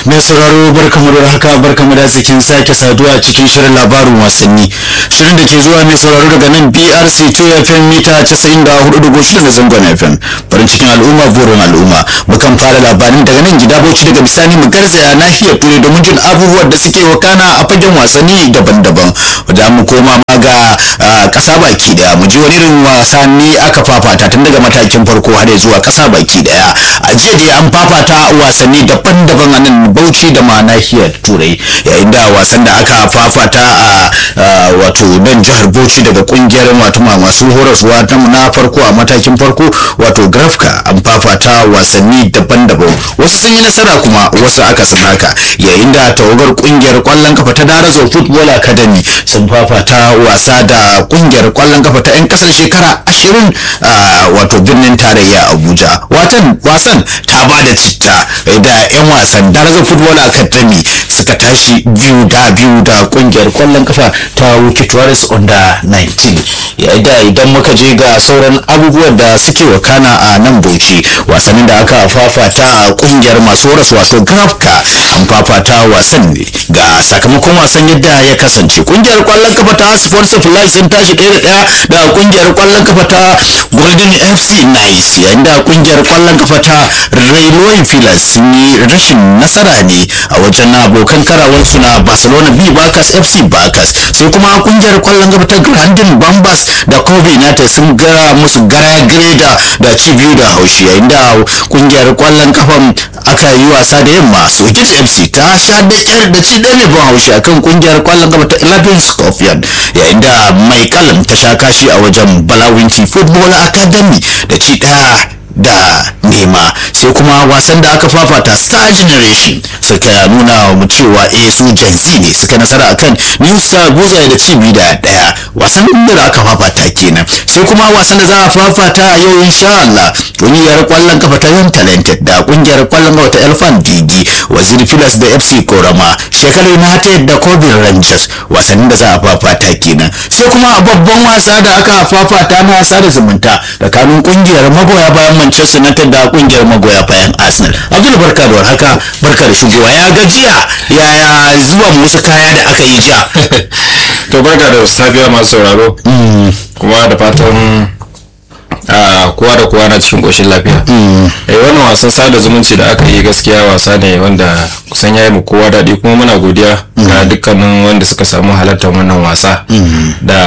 mai sauraro barkamu da haka barkamu da zikin sake saduwa a cikin shirin labarin wasanni shirin da ke zuwa mai sauraro daga nan brc 2 fm mita 94.6 da zangon fm farin cikin al'umma burin al'umma mukan fara labarin daga nan gida bauchi daga bisani mu garzaya nahiyar turai domin jin abubuwan da suke wakana a fagen wasanni daban-daban da mu koma ma ga kasa baki daya mu ji wani irin wasanni aka fafata tun daga matakin farko har zuwa kasa baki daya a jiya dai an fafata wasanni daban-daban a nan bauchi da ma nahiyar turai yayin da wasan da aka fafata a wato nan jihar bauchi daga kungiyar wato masu horaswa na farko a matakin farko wato grafka an fafata wasanni daban-daban wasu sun yi nasara kuma wasu aka haka yayin da tawagar kungiyar kwallon kafa ta darazo football academy sun fafata wasa da kungiyar kwallon kafa ta 'yan kasar shekara ashirin wato birnin tarayya abuja watan wasan ta ba da citta da 'yan wasan darazo football academy suka tashi biyu da biyu da kungiyar kwallon kafa ta wuki tourist under 19 yayin da idan muka je ga sauran abubuwan da suke wakana a nan bauchi wasannin da aka fafata a kungiyar masu horas wato grafka an fafata wasan ne ga sakamakon wasan yadda ya kasance kungiyar kwallon kafa ta sports supply sun tashi ɗaya da ɗaya da kungiyar kwallon kafa ta golden fc nice yayin da kungiyar kwallon kafa ta railway filas sun yi rashin nasara ne a wajen abokan karawarsu na barcelona b bakas fc bakas sai kuma kungiyar kwallon kafa ta grandin bambas da kobe united sun gara musu gara greda da ci biyu da haushi yayin da kungiyar kwallon kafan aka yi wasa da yamma sojit fc ta sha da kyar da ci ɗaya mai ban haushi akan kungiyar kwallon kafa ta 11 scorpion yayin da mai kalam ta sha kashi a wajen balawinci football academy da ci ɗaya da nema sai kuma wasan da aka fafata star generation suka nuna mu cewa eh su jansi ne suka nasara akan new star goza da ci biyu da daya wasan da aka fafata kenan sai kuma wasan da za a fafata a yau insha Allah kungiyar kwallon kafa ta yan talented da kungiyar kwallon kafa ta elfan digi wazir filas da fc korama shekaru na ta da kobin rangers wasannin da za a fafata kenan sai kuma babban wasa da aka fafata na sada zumunta tsakanin kungiyar magoya bayan manchester united da kungiyar magoya bayan arsenal abdul barka da warhaka barka da shigowa ya gajiya yaya zuwa musu kaya da aka yi jiya to barka da safiya masu sauraro kuma da fatan kowa da kowa na cikin ƙoshin lafiya eh wannan wasan sada zumunci da aka yi gaskiya wasa ne wanda kusan ya yi mu kowa daɗi kuma muna godiya ga dukkanin wanda suka samu halartar wannan wasa da